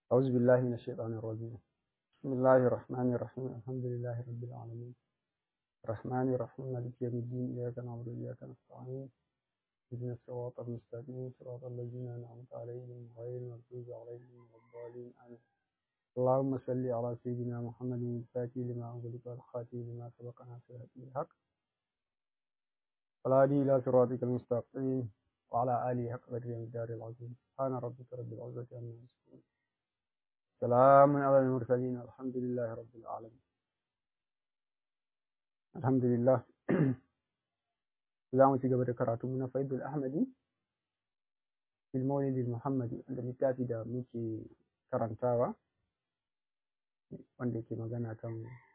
أعوذ بالله من الشيطان الرجيم بسم الله الرحمن الرحيم الحمد لله رب العالمين الرحمن الرحيم مالك يوم الدين إياك نعبد وإياك نستعين اهدنا الصراط المستقيم صراط الذين أنعمت عليهم غير المغضوب عليهم ولا الضالين آمين اللهم صل على سيدنا محمد الفاتح لما أغلق والخاتم لما سبق ناصر الحق والهادي إلى صراطك المستقيم وعلى آله حق قدر الدار العظيم سبحان ربك رب العزة عما يصفون سلام على المرسلين الحمد لله رب العالمين الحمد لله za mu ci gaba da karatu na faidul ahmadi fil maulidi muhammadi wanda littafi da muke karantawa wanda ke magana kan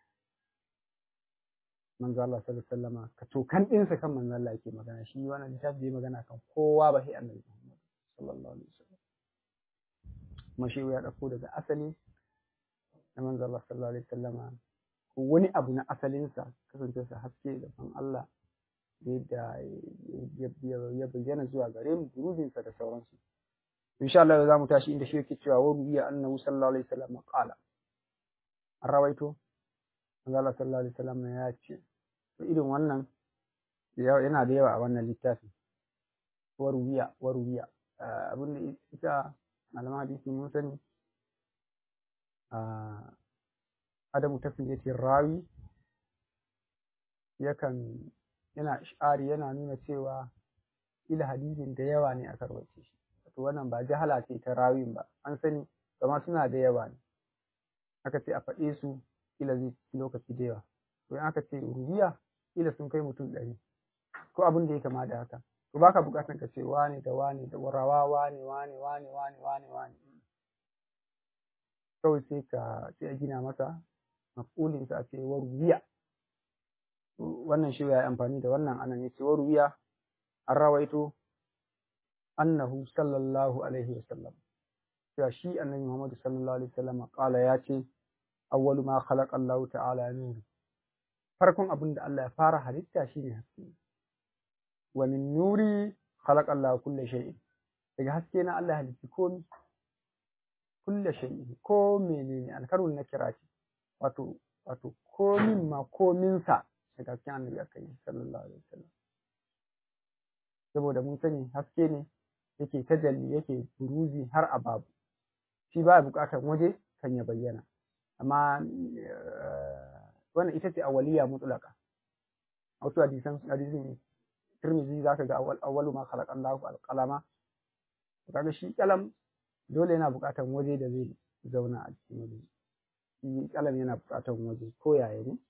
manzo Allah sallallahu alaihi wasallama ka to kan ɗinsa kan manzo Allah yake magana shi wannan littafi bai magana kan kowa ba sai annabi Muhammad sallallahu alaihi wasallam kuma shi ya dauko daga asali na manzo Allah sallallahu alaihi wasallama wani abu na asalinsa kasance sa haske da san Allah da ya bayyana zuwa gare mu durubinsa da sauransu insha Allah za mu tashi inda shi yake cewa wa rubiya annahu sallallahu alaihi wasallam qala an rawaito manzo Allah sallallahu alaihi wasallam ya ce to irin wannan yana da yawa a wannan littafi wa rubiya wa rubiya abin da ita malaman hadisi mun sani adamu tafiyatin rawi yakan yana ishari yana nuna cewa ila hadisin da yawa ne aka rawace shi wato wannan ba jahala ce ta rawin ba an sani amma suna da yawa ne aka ce a faɗe su ila zai ci lokaci da yawa to in aka ce rubiya ila sun kai mutum ɗari ko abin da ya kama da haka to baka buƙatar ka ce wane da wane da rawa wane wane wane wane wane wane kawai sai ka sai a gina masa maf'ulinsa a ce wa rubiya wannan shi ya amfani da wannan anan yace wa ruwiya an rawaito annahu sallallahu alaihi wasallam ya shi annabi Muhammad sallallahu alaihi wasallam kala ya ce awwalu ma khalaqa Allah ta'ala nur farkon abin da Allah ya fara halitta shine haske wa min nuri khalaqa Allah kulli shay'in daga haske na Allah halitta komai kulli shay'in ko menene alkarul na kira ce wato wato komin ma komin sa daga cikin annabi aka yi sallallahu alaihi wasallam saboda mun sani haske ne yake tajalli yake buruzi har a babu shi ba buƙatar waje kan ya bayyana amma wannan ita ce awaliya mutlaka wasu hadisan hadisin Tirmidhi zaka ga awwalu ma khalaqa Allahu al-qalama kaga shi kalam dole yana buƙatar waje da zai zauna a cikin waje shi kalam yana buƙatar waje ko yaya ne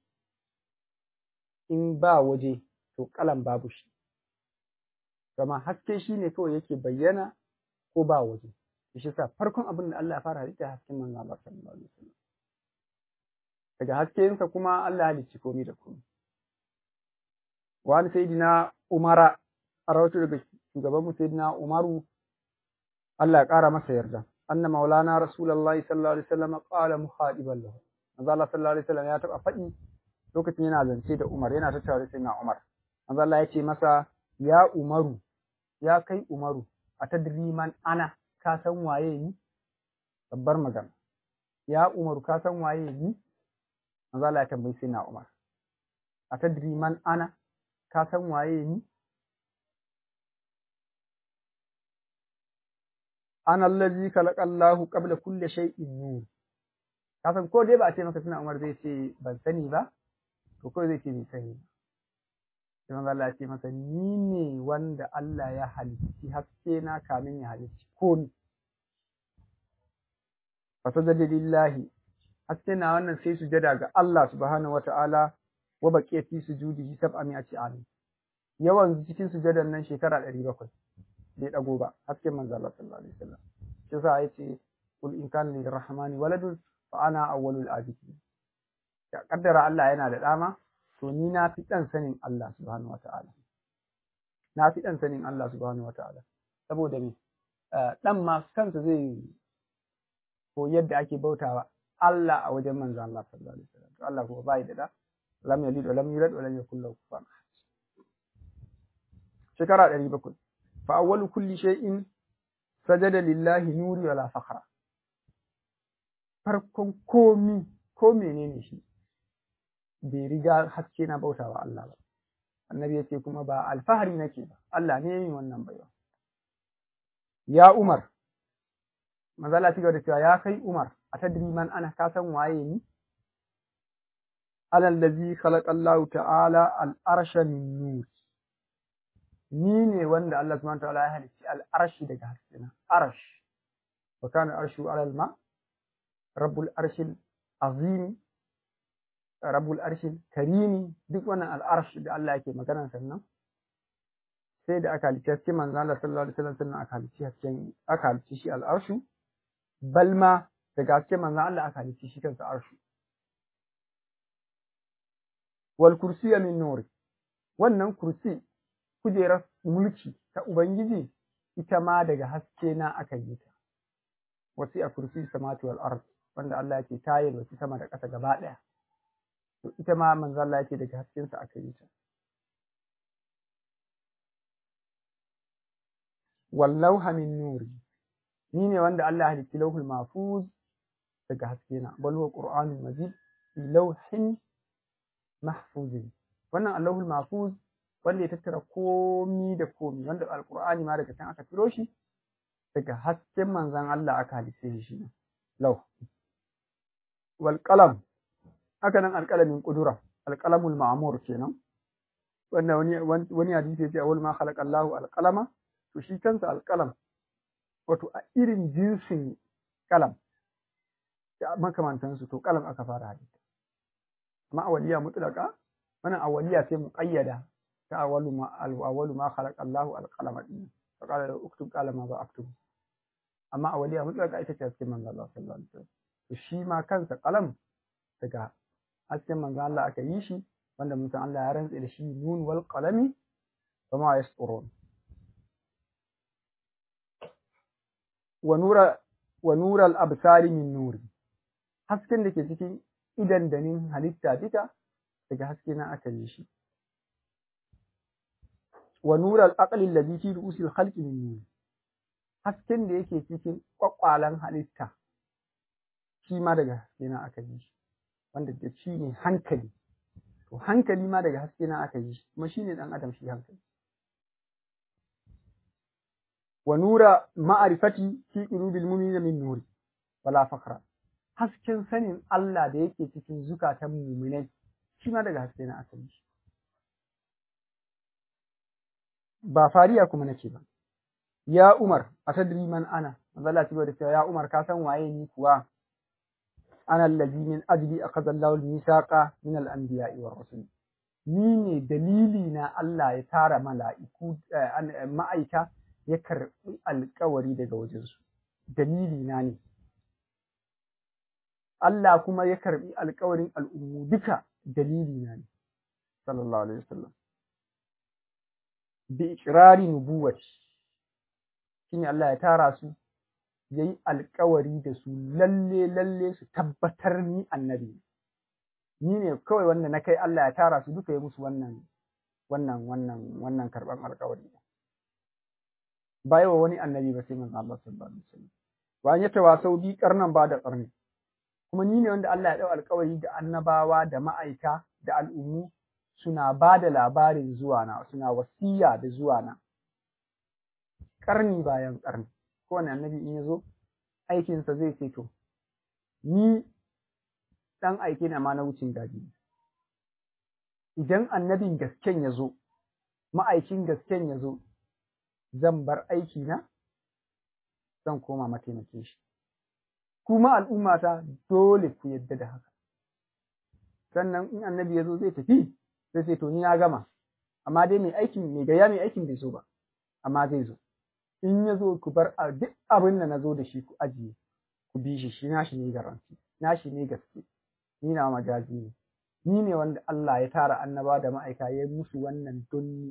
in ba waje to kalan babu shi kama haske shi ne kawai yake bayyana ko ba waje shi sa farkon abin da Allah ya fara halitta hasken manzo Allah sallallahu alaihi wasallam daga haskensa kuma Allah ya halicci komai da komai wani sayyidina Umara a rawaito daga shugaban mu sayyidina Umaru Allah ya kara masa yarda anna maulana rasulullahi sallallahu alaihi wasallam qala muhadiban lahu manzo Allah sallallahu alaihi wasallam ya taba faɗi lokacin yana zance da Umar yana tattaure sai na Umar manzo Allah ya ce masa ya Umaru ya kai Umaru a tadri man ana ka san waye ni babbar magana ya Umaru ka san waye ni manzo Allah ya tambayi sai na Umar a tadri man ana ka san waye ni ana allazi khalaqa Allahu qabla kulli shay'in nur ka san ko dai ba a ce maka suna Umar zai ce ban sani ba to kawai zai ce bai sani sai manzo Allah ya ce masa ni ne wanda Allah ya halicci haske na kamin ya halicci ko ni fasajada lillahi haske na wannan sai sujada ga Allah subhanahu wataala wa baqiya fi sujudihi sab'a mi'ati amin yawan cikin sujadan nan shekara 700 bai dago ba hasken manzo Allah sallallahu alaihi wasallam shi yasa yace kul in kana lirrahmani waladun fa ana awwalul abidin ya kaddara Allah yana da dama to ni na fi dan sanin Allah subhanahu wataala na fi dan sanin Allah subhanahu wataala saboda me dan ma kansa zai ko yadda ake bautawa Allah a wajen manzo Allah sallallahu alaihi wasallam to Allah kuma bai da da lam yalid wa lam yulad wa lam yakul lahu kufuwan shekara 700 fa awwalu kulli shay'in sajada lillahi nuri wala fakhra farkon komi ko menene shi bai riga haske na bautawa Allah ba annabi ya ce kuma ba alfahari nake ba Allah ne yin wannan baiwa ya Umar manzala ci gaba da cewa ya kai Umar a tadri man ana ka san waye ni alal ladzi khalaqa Allah ta'ala al-arsha min nur ni ne wanda Allah subhanahu wa ta'ala ya halicci al-arshi daga haskina arsh wa kana arshu alal ma rabbul arshil azim rabbul arshil karimi duk wannan al'arsh da Allah yake magana sannan sai da aka halicci hasken manzo Allah sallallahu alaihi wasallam sannan aka halicci hasken aka halicci shi al'arshu balma daga hasken manzo Allah aka halicci shi kansa arshu wal kursiya min nur wannan kursi kujerar mulki ta ubangiji ita ma daga haske na aka yi ta wasi a kursi samati wal ard wanda Allah yake tayar wasu sama da ƙasa gaba ɗaya to ita ma manzo Allah yake daga hasken sa aka yi ta wallauha min nuri ni ne wanda Allah ya halicci lauhul mahfuz daga haske na bal huwa qur'anul majid fi lawhin mahfuzin wannan allahul mahfuz wanda ya tattara komi da komi wanda alqur'ani ma daga can aka tiro shi daga hasken manzon Allah aka halice shi ne law wal qalam haka nan alqalamin qudura alqalamul ma'mur kenan wanda wani wani hadisi yace awwal ma khalaqa Allahu alqalama to shi kansa alqalam wato a irin jinsin kalam da makamantansu to kalam aka fara halitta amma awaliya mutlaka wannan awaliya sai muqayyada ta awalu ma awalu ma khalaqa Allahu al-qalama din fa qala la uktub qala ma ba aktub amma awaliya mutlaka ita ce cikin manzo Allah sallallahu alaihi wasallam to shi ma kansa qalam daga hasken manzo Allah aka yi shi wanda mun san Allah ya rantse da shi nun wal qalami wa ma yasturun wa nura wa nura al-absari min nuri hasken da ke cikin idan danin halitta duka daga haske na aka yi shi wa nural aqli alladhi fi ru'usil khalqi min nur hasken da yake cikin kwakwalan halitta shi ma daga haske na aka yi shi wanda da shi ne hankali to hankali ma daga haske na aka yi shi kuma shine dan adam shi hankali wa nura ma'arifati fi qulubil mu'minina min nuri wala fakhra hasken sanin Allah da yake cikin zukatan muminai shi ma daga haske na asali shi ba fariya kuma nake ba ya Umar atadri man ana manzala ci da cewa ya Umar ka san waye ni kuwa ana allazi min ajli akhadha Allahu al-misaqa min al-anbiya'i war rusul ni ne dalili na Allah ya tara mala'iku ma'aika ya karbi alƙawari daga wajensu dalili na ne Allah kuma ya karbi alkawarin al'ummu duka dalili na ne, sallallahu Alaihi wasallam. Bi ikirari nubuwati, shi ne Allah ya tara su, ya yi alkawari da su lalle lalle su tabbatar ni annabi. Ni ne kawai wanda na kai Allah ya tara su duka ya musu wannan, wannan, wannan, wannan karɓan alkawari. Ba yawa wani annabi ba sai manzo Allah sallallahu Alaihi wasallam. Bayan ya tawasau bi karnan ba da ƙarni. kuma ni ne wanda Allah ya ɗau alkawari da annabawa da ma'aika da al'ummu suna ba da labarin zuwana suna wasiya da zuwana ƙarni bayan ƙarni kowane annabi in ya zo aikinsa zai ce to ni ɗan aike na ma na wucin gadi idan annabin gasken ya zo ma'aikin gasken ya zo zan bar aikina zan koma mataimakin shi kuma al'ummata dole ku yadda da haka. Sannan in annabi ya zo zai tafi, sai sai to ni na gama, amma dai mai aikin mai gaya mai aikin bai zo ba, amma zai zo. In ya zo ku bar a duk abin da na zo da shi ku ajiye, ku bi shi shi nashi ne garanti, nashi ne gaske, ni na majazi ne. Ni ne wanda Allah ya tara annaba da ma'aika ya musu wannan don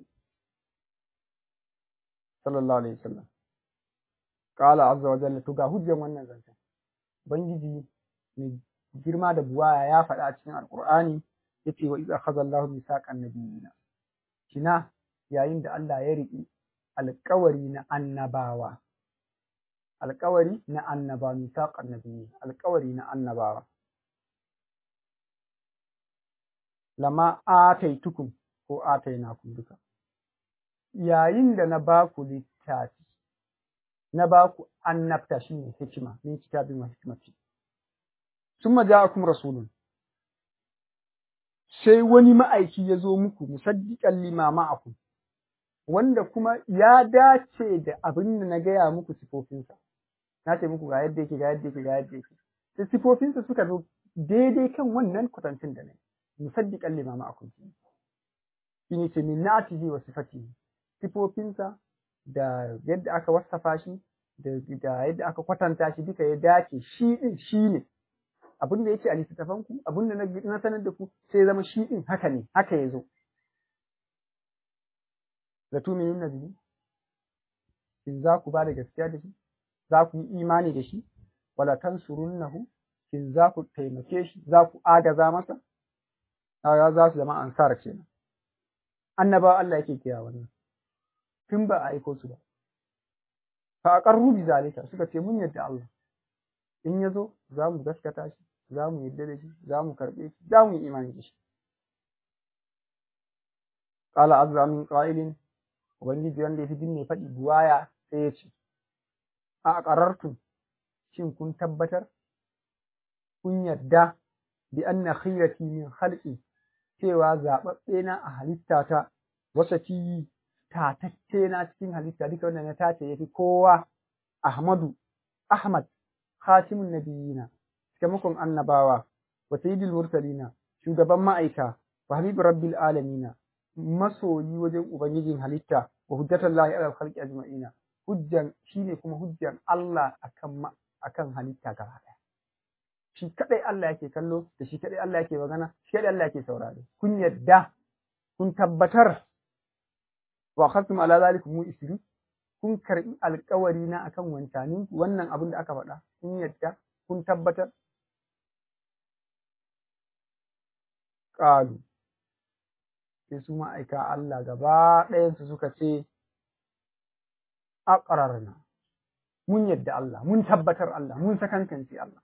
sallallahu alaihi wasallam. Qala azza wa jalla to ga hujjan wannan zancen. Ubangiji mai girma da buwaya ya faɗa a cikin Alƙur'ani ya ce wa iza akhadha Allahu mithaqan nabiyina. Kina yayin da Allah ya riƙi alƙawari na annabawa. alƙawari na annaba misaqan nabiyyi alƙawari na annabawa lama ataitukum ko atainakum duka yayin da na ba ku littafi na ba ku annabta shine hikima min kitabin wa hikmati summa ja'akum rasulun sai wani ma'aiki ya zo muku musaddiqan lima ma'akum wanda kuma ya dace da abin da na gaya muku sifofinsa na ce muku ga yadda yake ga yadda yake ga yadda yake sai sifofinsa suka zo daidai kan wannan kwatancin da na musaddiqan lima ma'akum shine ce min na'atihi wa sifatihi sifofinsa da yadda aka wasafa shi da yadda aka kwatanta shi duka ya dace shi din shi ne abin da yake a littattafan ku abin da na sanar da ku sai zama shi din haka ne haka ya zo da tuminin nabi in za ku ba da gaskiya da shi za ku yi imani da shi wala tansurunnahu in za ku taimake shi za ku agaza masa za su zama ansar kenan annabawa Allah yake kira wannan tun ba a aiko su ba fa aqarru bi zalika suka ce mun yadda Allah in yazo za mu gaskata shi za mu yadda da shi za mu karbe shi za mu yi imani da shi qala azza min qa'ilin ubangiji wanda yafi dinne faɗi buwaya sai ya ce a aqarartum shin kun tabbatar kun yadda bi anna khiyati min khalqi cewa zaɓaɓɓe na a halittata wasa fi tatacce na cikin halitta duka wanda na tace yafi kowa Ahmadu Ahmad khatimun nabiyina cikamakon annabawa wa sayyidul mursalina shugaban ma'aika wa habibu rabbil alamina masoyi wajen ubangijin halitta wa hujjatullahi ala khalqi ajma'ina hujjan shine kuma hujjan Allah akan akan halitta gaba ɗaya shi kadai Allah yake kallo da shi kadai Allah yake magana shi kadai Allah yake saurare kun yadda kun tabbatar wa khasum ala zalikum mu isri kun karbi alƙawari na akan wancanin wannan abin da aka faɗa kun yadda kun tabbatar qalu sai su ma'aika Allah gaba ɗayan su suka ce aqrarna mun yadda Allah mun tabbatar Allah mun sakankance Allah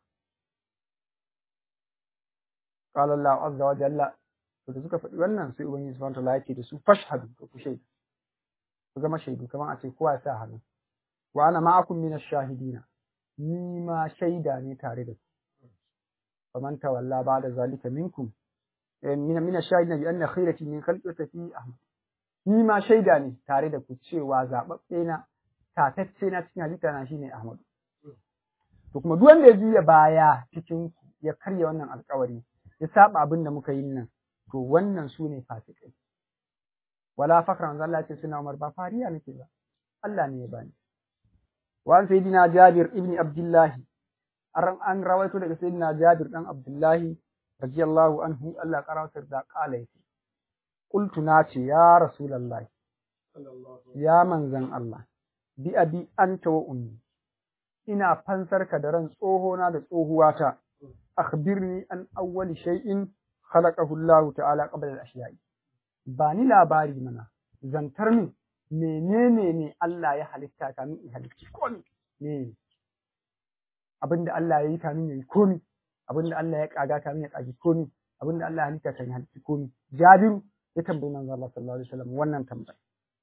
qala Allah azza wa jalla to da suka faɗi wannan sai ubangiji subhanahu wa ta'ala ya ce da su fashhadu to ku shaida ku zama shaidu kamar a ce kowa ya sa hannu wa ana ma'akum min ash-shahidina ni ma shaida ne tare da ku faman tawalla ba'da zalika minkum min min ash-shahidina bi anna khayrati min khalqati fi ahmad ni ma shaida ne tare da ku cewa zababbe na tatacce na cikin halitta na shine ahmad to kuma duk wanda ya juya baya cikin ku ya karya wannan alƙawari ya saba abin da muka yi nan to wannan su ne fasikai wala fakran manzo Allah ce suna Umar ba fariya nake ba Allah ne ya bani wa an sayyidina Jabir ibn Abdullah an an rawaito daga sayyidina Jabir dan Abdullah radiyallahu anhu Allah karawatar da kala yake qultu na ce ya rasulullah ya manzan Allah bi abi anta wa ummi ina fansar ka da ran tsohona da tsohuwata akhbirni an awwali shay'in khalaqahu Allah ta'ala qabla al-ashya'i ba ni labari mana zantar min menene ne Allah ya halitta kamin in halitta komi ne abinda Allah ya yi kamin ya yi komi abinda Allah ya kaga kamin ya kagi komi abinda Allah ya halitta kamin ya halitta komi Jabiru ya tambayi manzo Allah sallallahu alaihi wasallam wannan tambaya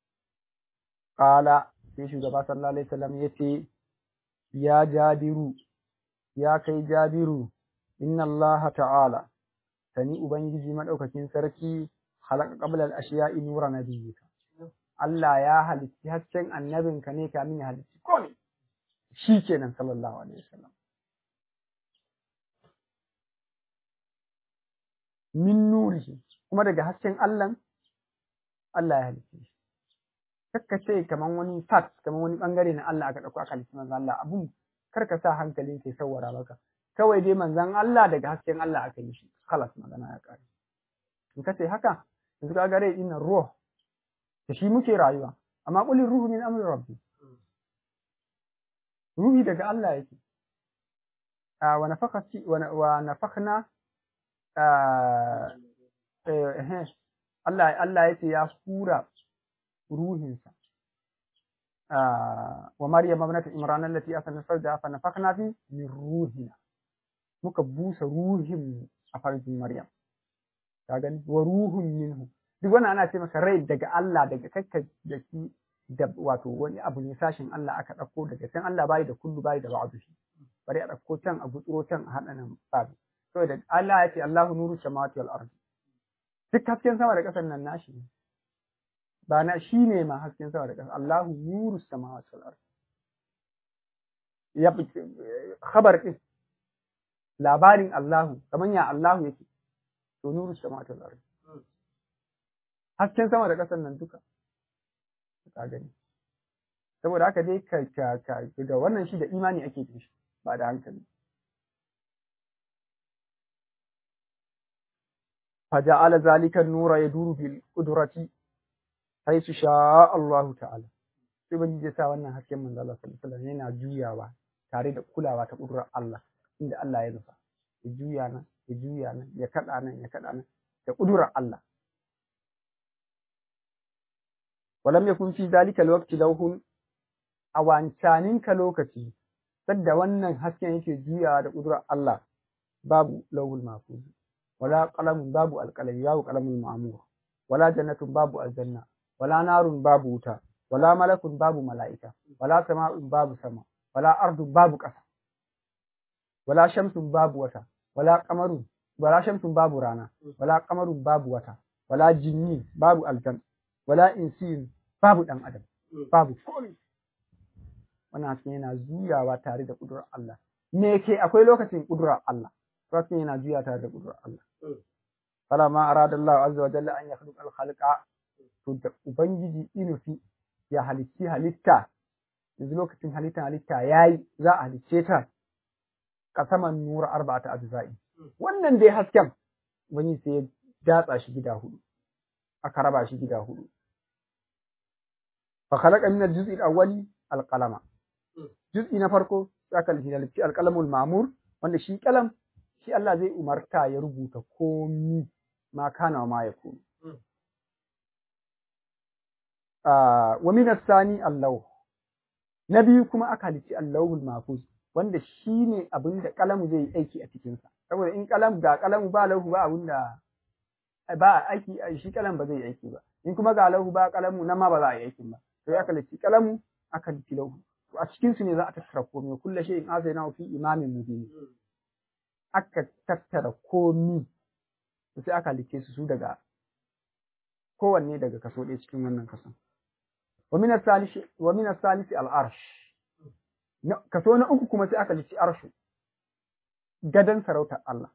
qala sai shugaba sallallahu alaihi wasallam yace ya Jabiru ya kai Jabiru inna Allah ta'ala sani ubangiji madaukakin sarki halaka qabla al-ashiya'i nura nabiyyika Allah ya halitti hasken annabinka ne kamin ya halitti komai shikenan sallallahu alaihi wasallam min nurihi kuma daga hasken Allah Allah ya halitti shi kakka ce kaman wani fact kaman wani bangare na Allah aka dauko aka halitti manzon Allah abun karka sa hankalin kai sawara maka kawai dai manzon Allah daga hasken Allah aka yi shi khalas magana ya kare in ka ce haka yanzu ka gare ina ruh da shi muke rayuwa amma qulin ruhu min amri rabbi ruhi daga Allah yake wa nafakati wa nafakhna Allah Allah yace ya hura ruhinsa wa maryam ibnat imran allati asanat farja fa nafakhna fi min ruhina muka busa ruhin a farjin maryam ka gani wa ruhun minhu duk wannan ana ce maka rai daga Allah daga kakka da shi da wato wani abu ne sashin Allah aka ɗauko daga can Allah bai da kullu bai da ba'du shi bari a ɗauko can a gutsuro can a haɗa nan babu saboda Allah ya ce Allahu nuru samawati wal ardi duk hasken sama da ƙasar nan nashi ne ba na shi ne ma hasken sama da ƙasa Allahu nuru samawati wal ardi ya khabar din labarin Allahu kaman ya Allahu yake to nuru samawati wal ardi hasken sama da ƙasar nan duka ka gani saboda haka dai ka ka ka da wannan shi da imani ake yin shi ba da hankali فجعل ذلك النور يدور بالقدرة حيث شاء الله تعالى sai ban je sa wannan hasken manzo Allah sallallahu alaihi wasallam yana juyawa tare da kulawa ta kudurar Allah inda Allah ya nufa ya juya nan ya juya nan ya kada nan ya kada nan da kudurar Allah walam yakun fi zalika alwaqti lawhun a wancanin ka lokaci sadda wannan hasken yake juyawa da kudurar Allah babu lawhul mahfuz wala qalamun babu alqalami babu qalamul ma'mur wala jannatun babu aljanna wala narun babu wuta wala malakun babu mala'ika wala sama'un babu sama wala ardun babu ƙasa wala shamsun babu wata wala qamarun wala shamsun babu rana wala qamarun babu wata wala jinni babu aljan wala insin babu dan adam babu komai wannan hasken yana juyawa tare da kudurar Allah me yake akwai lokacin kudurar Allah hasken yana juya tare da kudurar Allah فلما أراد الله عز وجل أن يخلق الخلق to ubangiji inufi ya halicci halitta yanzu lokacin halitta halitta yayi za a halicce ta kasaman nura arba'ata ajza'i wannan dai hasken wani sai ya datsa shi gida hudu aka raba shi gida hudu fa khalaqa min al-juz'i al-awwali al-qalama juz'i na farko aka halicci al-qalamul ma'mur wanda shi kalam shi Allah zai umarta ya rubuta komi ma kana wa ma yakunu wa min as-sani Allah na biyu kuma aka halici Allahul mahfuz wanda shine abin da kalamu zai aiki a cikin sa saboda in kalam ga kalamu ba lahu ba abin da ba aiki shi kalam ba zai aiki ba in kuma ga lahu ba kalamu nan ma ba za a yi aikin ba sai aka halici kalamu aka halici lahu to a cikin su ne za a tattara komai kullu shay'in azayna fi imamin mubin aka tattara komi sai aka halice su su daga kowanne daga kaso ɗaya cikin wannan kason ومن الثالث ومن الثالث العرش kaso na uku kuma sai aka lici arshu gadan sarautar Allah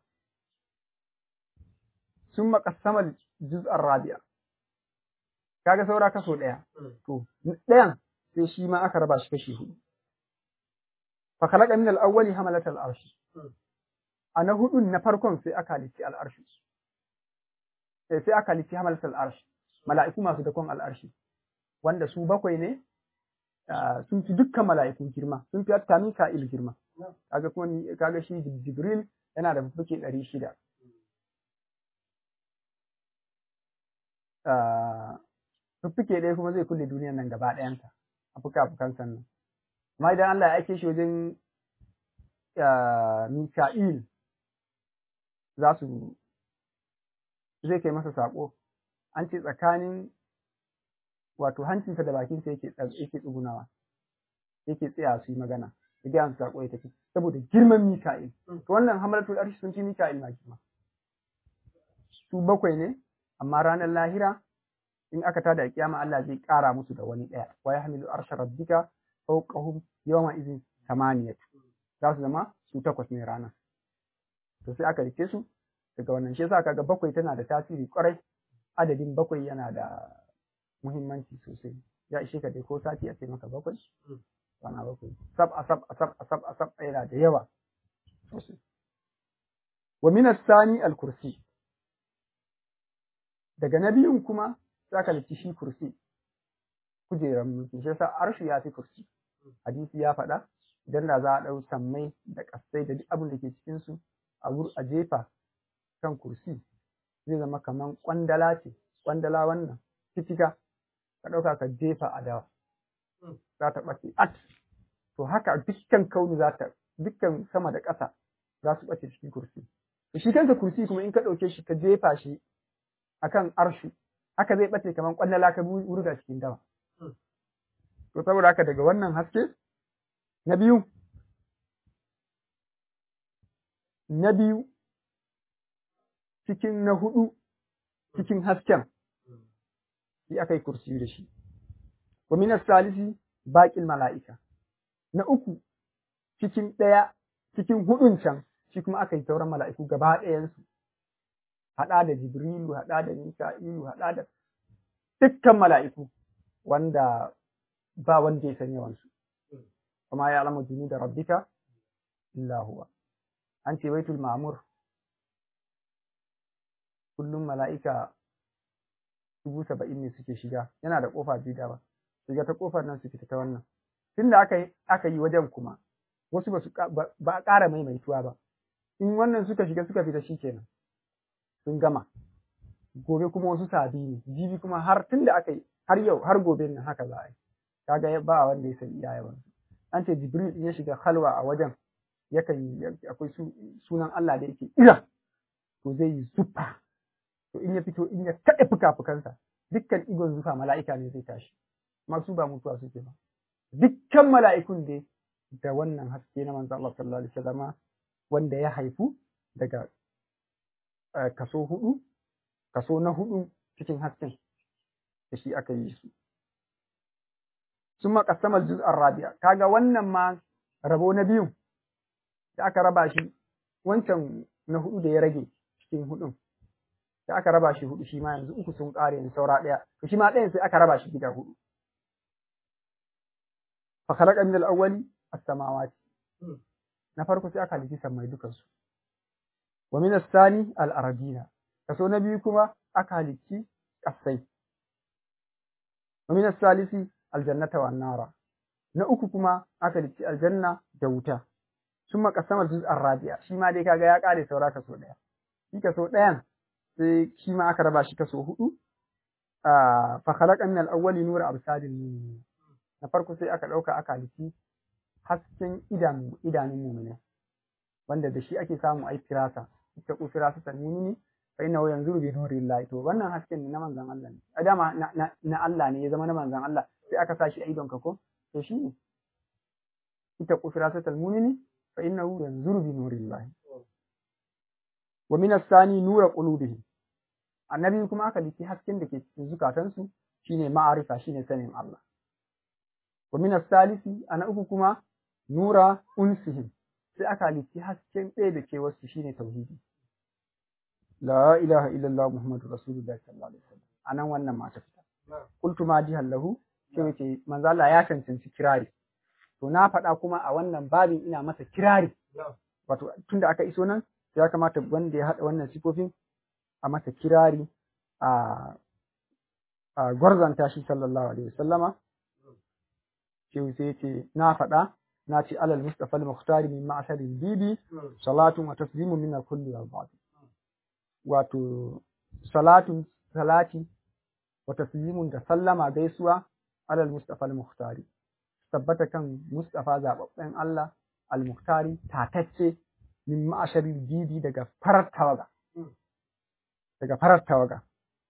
sun makasama juz'ar rabi'a kaga saura kaso ɗaya to ɗayan sai shi ma aka raba shi kashi hudu fa khalaqa min al-awwali hamalat al-arsh a na hudun na farkon sai aka lici al-arsh sai aka lici hamalat al-arsh mala'iku masu dakon al-arshi wanda su bakwai ne sun fi dukkan mala'ikun girma sun fi hatta Mika'il girma kaga kuma kaga shi Jibril yana da fuke ɗari shida fuffuke ɗaya kuma zai kulle duniyan nan gaba ɗayanta a fuka-fukan sannan amma idan Allah ya ake shi wajen Mika'il za su zai kai masa saƙo an ce tsakanin wato hancinsa da bakinsa yake yake tsugunawa yake tsaya su yi magana ya gaya su sako ya tafi saboda girman Mika'il to wannan hamalatul arshi sun ci Mika'il ma girma su bakwai ne amma ranar lahira in aka tada kiyama Allah zai kara musu da wani daya wa yahmilu arsha rabbika fawqahum yawma idhin thamaniyat za su zama su takwas ne rana to sai aka rike su daga wannan shi yasa kaga bakwai tana da tasiri kwarai adadin bakwai yana da muhimmanci sosai ya ishe ka dai ko sati a ce maka bakwai kwana bakwai sab asab asab asab asab yana da yawa sosai wa min as-sani al-kursi daga na biyun kuma za ka lici shi kursi kujerar mulki shi yasa arshu ya fi kursi hadisi ya faɗa idan da za a ɗau sammai da ƙasai da duk abin da ke cikin su a a jefa kan kursi zai zama kaman kwandala ce kwandala wannan fitika ka ɗauka ka jefa a dawa za ta ɓace at to haka dukkan kauni za ta dukkan sama da ƙasa za su ɓace cikin kursi shi kansa kursi kuma in ka ɗauke shi ka jefa shi akan arshu haka zai ɓace kamar ƙwallala ka wurga cikin dawa to saboda haka daga wannan haske na biyu na biyu cikin na hudu cikin hasken shi aka yi kursi da shi wa minas salisi baƙin mala'ika na uku cikin ɗaya cikin hudun can shi kuma aka yi sauran mala'iku gaba ɗayansu haɗa da jibrilu haɗa da mika'ilu haɗa da dukkan mala'iku wanda ba wanda ya san yawansu kuma ya alama jini da rabbika illa huwa an ce baitul ma'mur kullum mala'ika dubu saba'in ne suke shiga yana da ƙofa biyu da ba shiga ta ƙofar nan su fita ta wannan tunda aka yi aka yi wajen kuma wasu ba su ba a ƙara maimaituwa ba in wannan suka shiga suka fita shikenan sun gama gobe kuma wasu sabi ne jibi kuma har tunda aka yi har yau har gobe nan haka za a yi kaga ba wanda ya san iya yawan an ce jibril in ya shiga halwa a wajen yakan akwai sunan Allah da yake ira to zai yi zufa to in ya fito in ya kaɗe fuka-fukansa dukkan igon zufa mala'ika ne zai tashi masu ba mutuwa suke ba dukkan mala'ikun dai da wannan haske na manzo Allah sallallahu alaihi wasallama wanda ya haifu daga kaso hudu kaso na hudu cikin hasken da shi aka yi su sun makasama juz'ar rabi'a kaga wannan ma rabo na biyu da aka raba shi wancan na hudu da ya rage cikin hudun da aka raba shi hudu shi ma yanzu uku sun kare yanzu saura daya to shi ma ɗayan sai aka raba shi gida hudu fa khalaqa min al-awwali as-samawati na farko sai aka halitti sammai dukan su wa min as-sani al-ardina kaso na biyu kuma aka halitti kasai wa min as-salisi al-jannata wan nara na uku kuma aka halitti aljanna da wuta sun makasama juz'ar rabi'a shi ma dai kaga ya kare saura kaso daya shi kaso dayan sai shi ma aka raba shi kaso hudu fa khalaqa min al-awwali nura absadil mu'minin na farko sai aka dauka aka halitti hasken idanu idanun mu'mini wanda da shi ake samu ai firasa ita ku firasa ta mu'mini fa inna yanzuru bi nurillahi to wannan hasken ne na manzon Allah ne a dama na Allah ne ya zama na manzon Allah sai aka sa shi a idon ka ko to shi ne ita ku firasa ta mu'mini fa innahu yanzuru bi nurillahi wa min as-sani nura qulubihim annabi kuma aka liki hasken da ke cikin zukatansu shine ma'arifa shine sanin Allah wa min as-salisi ana uku kuma nura unsihim sai aka liki hasken ɗaya da ke wasu shine tauhidi la ilaha illallah muhammadu rasulullah sallallahu alaihi wasallam anan wannan ma ta fita qultu ma jihan lahu sai wace manzo Allah ya cancanci kirari to na faɗa kuma a wannan babin ina masa kirari wato tunda aka iso nan ya kamata wanda ya haɗa wannan sifofin a masa kirari a a gwarzanta shi sallallahu alaihi wasallama shi sai ce na faɗa na ce alal mustafa al-mukhtar min ma'ashar bibi salatun wa taslimu min kulli wal ba'd wato salatun salati wa taslimun da sallama gaisuwa alal mustafa al-mukhtar tabbata kan mustafa zababben Allah al-muhtari tatacce min ma'asharin bibi daga farar tawaga daga farar tawaga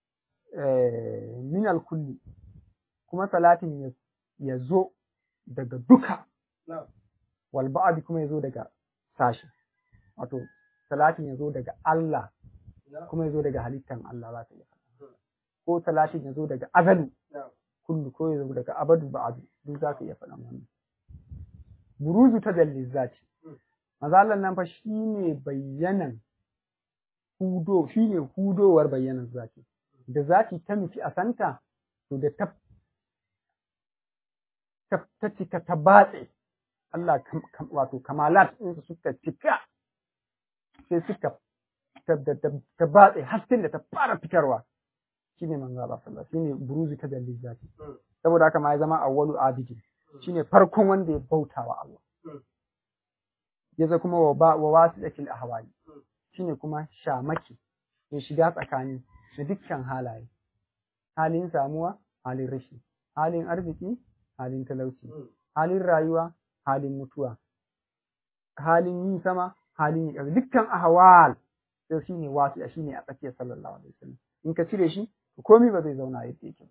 min alkulli kuma salatin ya zo daga duka wal ba'd kuma ya zo daga sashi wato salatin ya zo daga Allah kuma ya zo daga halittan Allah za ta iya ko salatin ya zo daga azalu kullu ko ya zo daga abadu ba'adu duk za ka iya faɗan wannan buruzu ta zati mazalan nan fa shine bayyanan hudo shine hudowar bayyanan zati da zati ta nufi a santa to da ta ta cika ta batse Allah wato kamalat ɗinsu suka cika sai suka ta batse hasken da ta fara fitarwa shine manzo Allah sallallahu shine buruzu ta dalil zati saboda haka ma ya zama awwalu abidi shine farkon wanda ya bautawa Allah ya kuma wa ba wa wasilatil ahwali shine kuma shamaki ya shiga tsakani da dukkan halaye halin samuwa halin rashi halin arziki halin talauci halin rayuwa halin mutuwa halin yin sama halin yin ƙasa dukkan ahwal sai shine wasu shine a tsakiyar sallallahu alaihi wasallam in ka cire shi komai ba zai zauna yadda yake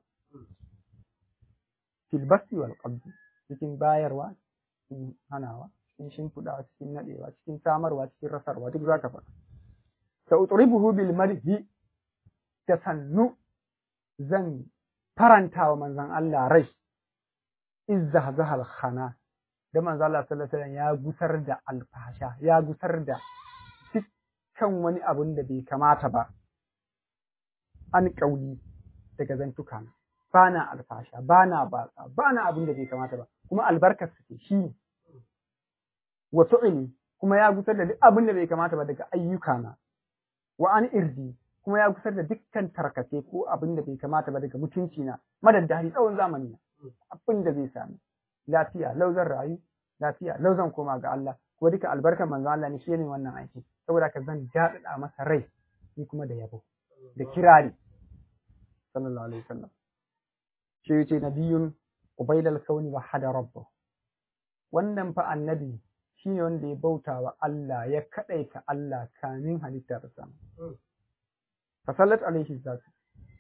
fil basti wal qabdi cikin bayarwa cikin hanawa cikin shimfiɗawa cikin naɗewa cikin samarwa cikin rasarwa duk zaka faɗa sa utribuhu bil madhi da sannu zan faranta wa manzon Allah rai izza zahal khana da manzon Allah sallallahu alaihi wasallam ya gusar da alfasha ya gusar da dukkan wani abun da bai kamata ba an kauli daga zantuka na bana alfasha bana batsa bana abin da bai kamata ba kuma albarkar su shi ne wa fi'li kuma ya gusar da duk abin da bai kamata ba daga ayyuka na wa an irdi kuma ya gusar da dukkan tarkace ko abin da bai kamata ba daga mutunci na madaddari tsawon zamani na abin da zai sami lafiya lau zan rayu lafiya lau zan koma ga Allah kuma duka albarkar manzo Allah ne shi ne wannan aiki saboda ka zan daɗaɗa masa rai ni kuma da yabo da kirari sallallahu alaihi wasallam shi yace nabiyun ubaidal kauni wa hada rabbahu wannan fa annabi shine wanda ya bauta wa Allah ya kadaita Allah kamin halitta ta sama fa sallat alaihi zatu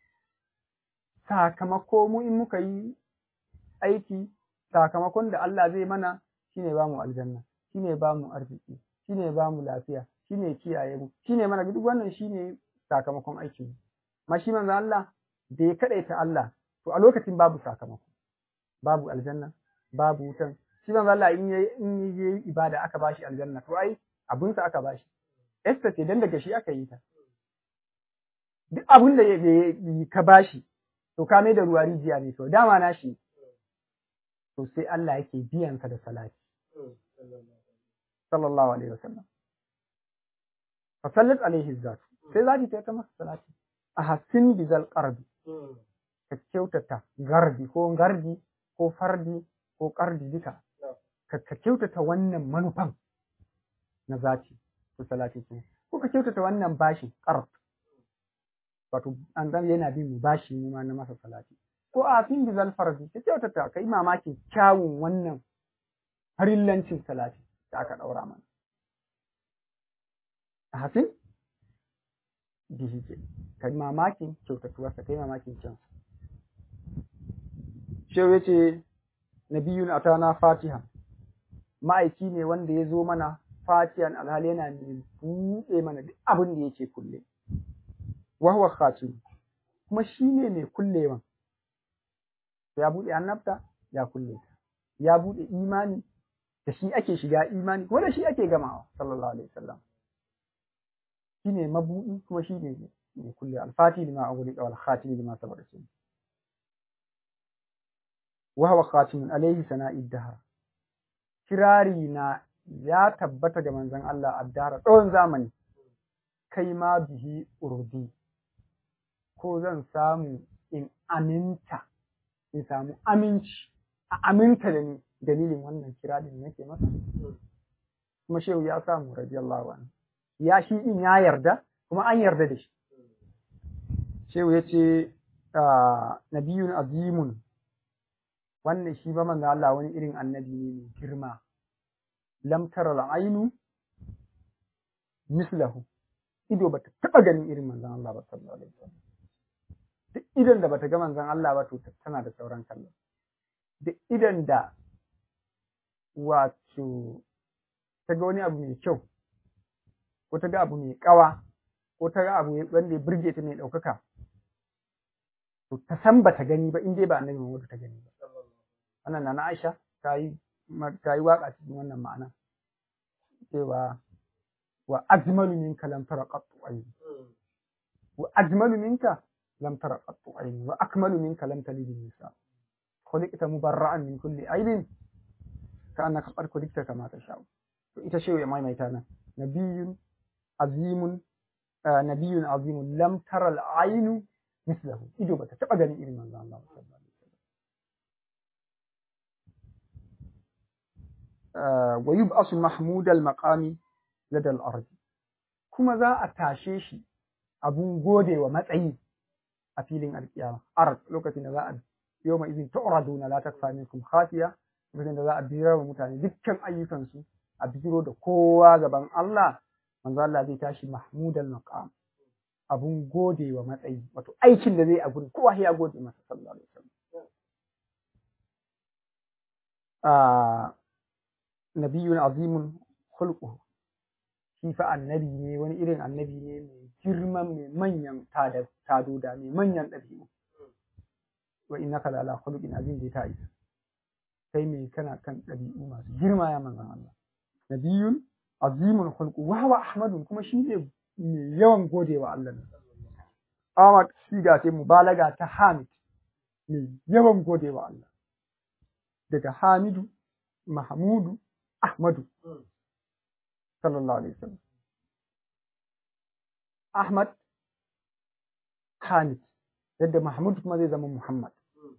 sakamako mu in muka yi aiki sakamakon da Allah zai mana shine ba mu aljanna shine ba mu arziki shine ba mu lafiya shine kiyaye mu shine mana duk wannan shine sakamakon aikin mu ma shi manzo Allah da ya kadaita Allah to a lokacin babu sakamako babu aljanna babu wutan shi manzo Allah in yayi in yayi ibada aka bashi aljanna to ai abun sa aka bashi esta ce dan daga shi aka yi ta duk abun da ka bashi to ka mai da ruwa rijiya ne to dama na shi to sai Allah yake biyan ka da salati sallallahu alaihi wasallam fa sallat alaihi zat sai zati ta ta masa salati a hasin bizal qarbi ka kyautata gardi ko gardi ko fardi ko kardi duka ka kyautata wannan manufan na zati ko salati ce ko ka kyautata wannan bashi qard wato an zan yana bin mu bashi mu ma na masa salati ko a fin bizal fardi ka kyautata kai mamakin kyawun wannan farillancin salati da aka daura mana a hasin bihi ke kai mamakin kyautatuwarsa kai mamakin kyansa Shehu ya ce, Nabiyun atana fatiha, ma'aiki ne wanda ya zo mana fatihan alhali yana mai buɗe mana duk abin da yake kulle. Wahuwa khatim, kuma shi ne mai kullewan. Ya buɗe annabta, ya kulle ta. Ya buɗe imani, da shi ake shiga imani, kuma da shi ake gamawa, sallallahu alaihi wasallam. Shi ne mabuɗi, kuma shi ne mai kulle. Alfati lima a wuri ƙawal khatimi lima saboda shi. وهو خاتم عليه سناء الدهر kirari na ya tabbata ga manzon Allah addara tsawon zamani kai ma bihi urdi ko zan samu in aminta in samu aminci a aminta da ni dalilin wannan kirarin nake masa kuma shehu ya samu radiyallahu anhu ya shi din ya yarda kuma an yarda da shi shehu ya ce nabiyun azimun wannan shi ba manzo Allah wani irin annabi ne mai girma lam tara al-ainu mislahu ido bata taba ganin irin manzon Allah ba sallallahu alaihi wasallam duk idan da bata ga manzon Allah ba to tana da sauran kallo duk idan da wato ta ga wani abu mai kyau ko ta ga abu mai kawa ko ta ga abu wanda ya burge ta mai ɗaukaka to ta san bata gani ba in dai ba annabi Muhammad ta gani ba wannan na Aisha ta yi ta yi waka cikin wannan ma'ana cewa wa ajmalu minka lam tara qattu ayni wa ajmalu minka lam tara qattu ayni wa akmalu minka lam talid nisa khuliqta mubarra'an min kulli aibin ka annaka qad khuliqta kama tasha to ita ce ya maimaita nan nabiyyun azimun nabiyyun azimun lam tara al-aynu mislahu ido bata taba ganin irin manzon Allah sallallahu alaihi wa yub'asu mahmud al-maqami lada al-ard kuma za a tashe shi abun gode wa matsayi a filin alkiyama ard lokacin da za a yawma idin tu'raduna la takfa minkum khafiya lokacin da za a bira wa mutane dukkan ayyukansu a bijiro da kowa gaban Allah manzo Allah zai tashi mahmudal maqam abun gode wa matsayi wato aikin da zai a gurin kowa ya gode masa sallallahu alaihi wasallam a nabiyun azimun khulquhu shi fa annabi ne wani irin annabi ne mai girman mai manyan tadoda mai manyan ɗabi'u wa innaka la ala khuluqin azim da ta isa kai mai kana kan ɗabi'u masu girma ya manzon Allah nabiyun azimun khulqu wa huwa ahmadun kuma shi ne mai yawan godewa Allah ne Ahmad siga ce mubalaga ta Hamid mai yawan godewa Allah daga Hamidu Mahmudu Ahmadu sallallahu alaihi wasallam Ahmad Hamid yadda Mahmud kuma zai zama Muhammad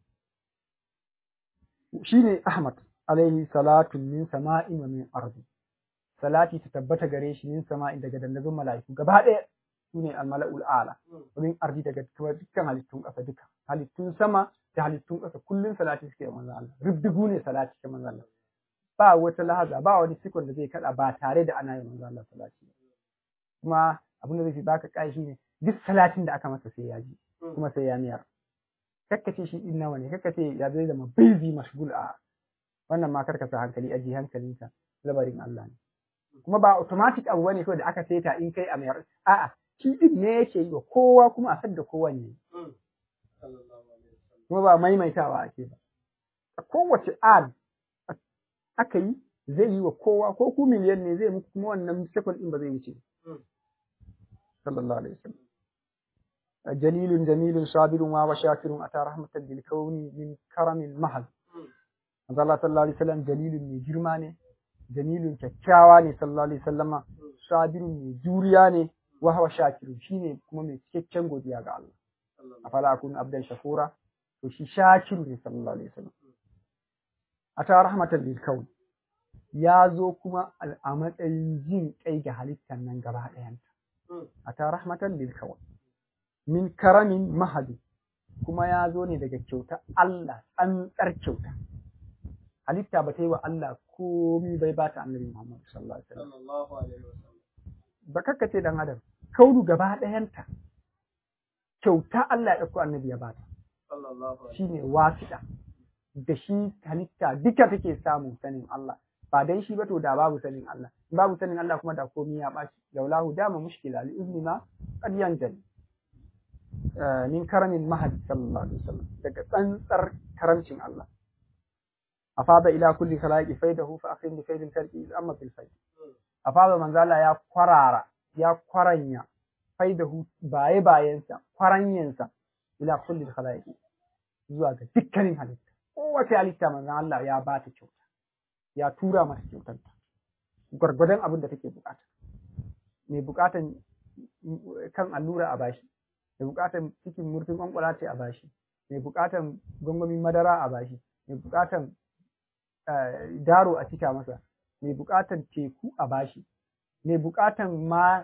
shine Ahmad alaihi salatu min sama'in wa min ardi salati ta tabbata gare shi min sama'in daga dandazon mala'iku gaba ɗaya sune al-mala'ul a'la min ardi daga dukkan halittun ƙasa duka halittun sama da halittun ƙasa kullun salati suke manzo Allah rubdugu ne salati ke manzo Allah ba wata lahaza ba wani sikon da zai kada ba tare da ana yin manzo Allah salati kuma abin da zai fi baka kai shine duk salatin da aka masa sai ya ji kuma sai ya miyar kakkace shi din nawa ne kakkace ya zai zama busy mashgul a wannan ma karkasa hankali aji hankalinka labarin Allah ne kuma ba automatic abu bane kawai da aka saita in kai a mayar a'a shi din ne yake yi wa kowa kuma a sadda kowa ne kuma ba maimaitawa ake ba a kowace ad aka yi zai yi wa kowa ko ku miliyan ne zai muku kuma wannan second din ba zai wuce sallallahu alaihi wasallam jalilun jamilun sabirun wa shakirun ata rahmatan lil kauni min karamil mahal manzo Allah sallallahu alaihi wasallam jalilun mai girma ne jamilun kyakkyawa ne sallallahu alaihi wasallama sabirun mai juriya ne wa huwa shakirun shine kuma mai cikakken godiya ga Allah afala akun abdan shakura to shi shakiru ne sallallahu alaihi wasallam ata rahmatan lil kauni ya zo kuma a matsayin jin kai ga halittar nan gaba ɗayanta ata rahmatan lil kauni min karamin mahadi kuma ya zo ne daga kyauta Allah tsantsar kyauta halitta ba ta yi wa Allah komi bai ba ta annabi Muhammad sallallahu alaihi wasallam ba kakkace dan adam kaunu gaba ɗayanta kyauta Allah ya ɗauko annabi ya bata shine wasiɗa da shi halitta duka take samun sanin Allah ba dan shi ba to da babu sanin Allah babu sanin Allah kuma da komi ya ɓaci laulahu dama mushkila li izni ma qad yanjali min karamin mahad sallallahu alaihi wasallam daga tsantsar karamcin Allah afada ila kulli khalaqi faidahu fa akhim bi faidil khalqi amma fil faid afada manzala ya kwarara ya kwaranya faidahu baye bayansa kwaranyansa ila kulli khalaqi zuwa ga dukkanin halitta kowace halitta manzon Allah ya ba ta kyauta ya tura mata kyautanta gwargwadon abin da take bukata mai bukatan kan allura a bashi mai bukatan cikin murfin kwankwala ce a bashi mai bukatan gwangwamin madara a bashi mai bukatan daro a cika masa mai bukatan teku a bashi mai bukatan ma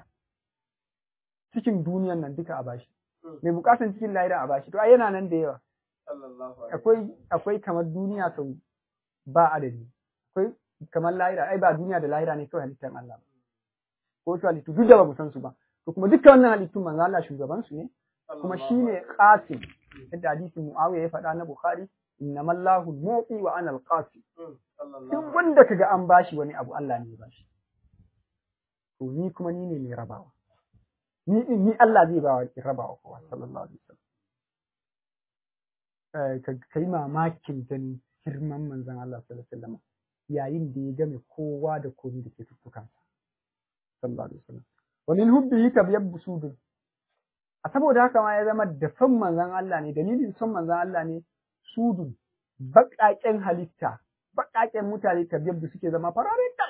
cikin duniyan nan duka a bashi mai bukatan cikin lahira a bashi to ai yana nan da yawa akwai akwai kamar duniya sau ba adadi akwai kamar lahira ai ba duniya da lahira ne kawai halittar Allah ba ko su halittu duk da ba mu san su ba to kuma dukkan wannan halittun manzo Allah shugaban su ne kuma shine qasim yadda hadisin Muawiya ya faɗa na Bukhari innamallahu mu'ti wa ana al-qasim duk wanda kaga an bashi wani abu Allah ne ya bashi to ni kuma ni ne mai rabawa ni ni Allah zai ba wa rabawa kowa sallallahu alaihi wasallam ka yi mamakin ganin girman manzon Allah sallallahu alaihi wasallam yayin da ya game kowa da komai da ke tuttukansa sallallahu alaihi wasallam wa min hubbihi tabyabbu sudun a saboda haka ma ya zama da son manzon Allah ne dalilin son manzon Allah ne sudun baƙaƙen halitta baƙaƙen mutane tabyabbu suke zama fararen kai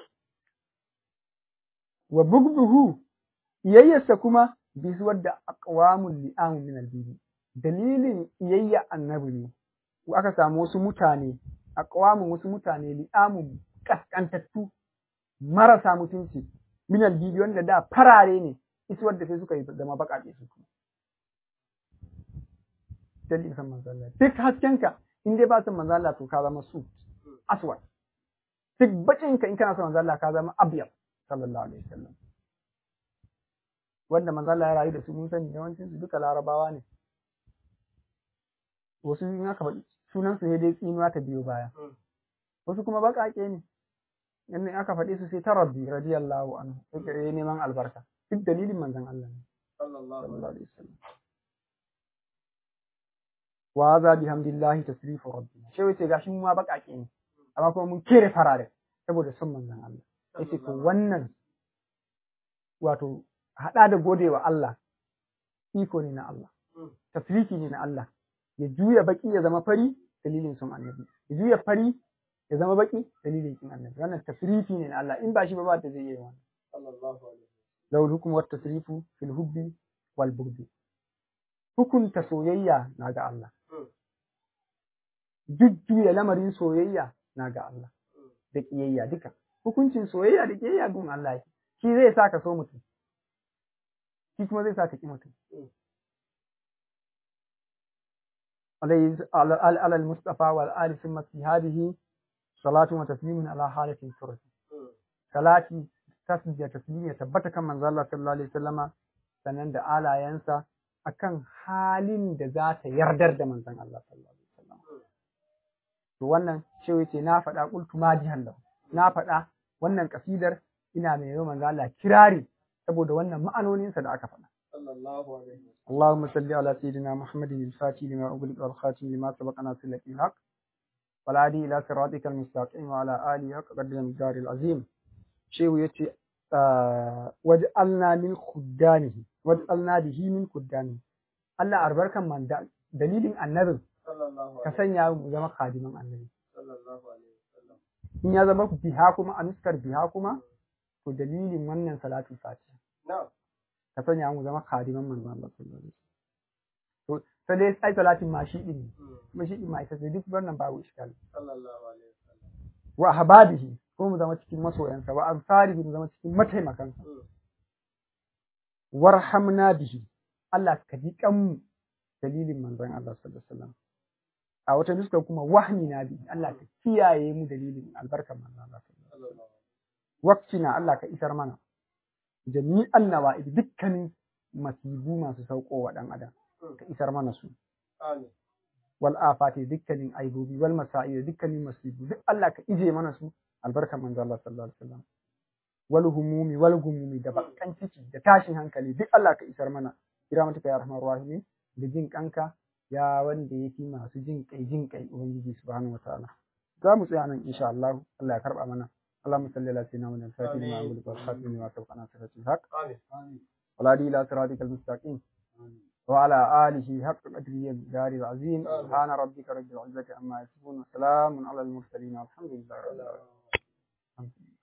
wa bugbuhu iyayyarsa kuma bisuwar da aqwamul li'amu min albibi dalilin iyayya annabi ne aka samu wasu mutane aqwamun wasu mutane li'amu kaskantattu marasa mutunci min albibi wanda da farare ne isuwar da sai suka yi zama baƙaƙe su kuma dalilin san manzo Allah duk haskenka in dai ba son manzo Allah to ka zama su aswad duk bakin ka in kana son manzo Allah ka zama abyad sallallahu alaihi wasallam wanda manzo Allah ya rayu da su mun sani yawancin su duka larabawa ne wasu in aka faɗi sunan su dai tsinuwa ta biyo baya wasu kuma baƙaƙe ne in aka faɗi su sai ta rabbi radiyallahu anhu sai neman albarka duk dalilin manzon Allah ne sallallahu alaihi wasallam wa hadha bihamdillahi tasrifu rabbina shi wace gashi mu ma baƙaƙe ne amma kuma mun kere farare saboda son manzon Allah yace to wannan wato hada da godewa Allah iko ne na Allah tasrifi ne na Allah ya juya baki ya zama fari dalilin son annabi ya juya fari ya zama baki dalilin kin annabi wannan tasrifi ne na Allah in ba shi ba ba ta zai yi wannan sallallahu alaihi lahu hukm wa tasrifu fil hubbi wal bughdi hukunta soyayya na ga Allah jujjuya lamarin soyayya na ga Allah da kiyayya duka hukuncin soyayya da kiyayya gun Allah shi zai sa ka so mutum shi kuma zai sa ka ki mutum على المصطفى والآل ثم في هذه صلاة وتسليم على حالة الفرد صلاة تسجد تسليم يتبت كما من الله صلى الله عليه وسلم sannan da alayensa akan halin da za ta yardar da manzon Allah sallallahu alaihi wasallam to wannan shi yace na faɗa qultu majihan lahu na faɗa wannan kasidar ina mai yawan manzon Allah kirari saboda wannan ma'anoninsa da aka faɗa sallallahu alaihi اللهم صل على سيدنا محمد الفاتح لما أغلق والخاتم لما سبق ناصر لك الحق والعادي إلى صراطك المستقيم وعلى آله حق قدر الجار العظيم شيء يتي آه وجعلنا من خدامه وجعلنا به من خدامه الله أربرك من دليل النبي ka sanya mu zama khadiman annabi in ya zama biha kuma a nuskar biha kuma to dalilin wannan salatu fatiha ka sanya mu zama khadiman manzon Allah sallallahu alaihi wasallam to sai dai ai salatin ma shi din kuma shi din ma ita ce duk wannan babu iskal sallallahu alaihi wasallam wa habadihi ko mu zama cikin masoyansa wa ansarihi mu zama cikin mataimakansa warhamna bihi Allah ka ji mu dalilin manzon Allah sallallahu alaihi wasallam a wata nuskar kuma wahmi na bi Allah ka kiyaye mu dalilin albarkar manzon Allah sallallahu alaihi wasallam waqtina Allah ka isar mana jami'an nawa'id dukkanin masibu masu sauko wa ɗan adam ka isar mana su wal afati dukkanin aibobi wal masa'i dukkanin masibu duk Allah ka ije mana su albarkar manzo Allah sallallahu alaihi wasallam wal humumi wal gumumi da bakan ciki da tashin hankali duk Allah ka isar mana kira mata ya rahmar rahimi da jin kanka ya wanda yake masu jin kai jin kai ubangiji subhanahu wataala za mu tsaya nan insha Allah Allah ya karba mana اللهم صل على سيدنا محمد الفاتح لما أقول والخاتم لما سبق ناصر الحق آمين والهادي إلى صراطك المستقيم وعلى آله حق قدره الدار العظيم سبحان ربك رب العزة عما يصفون وسلام على المرسلين والحمد لله رب العالمين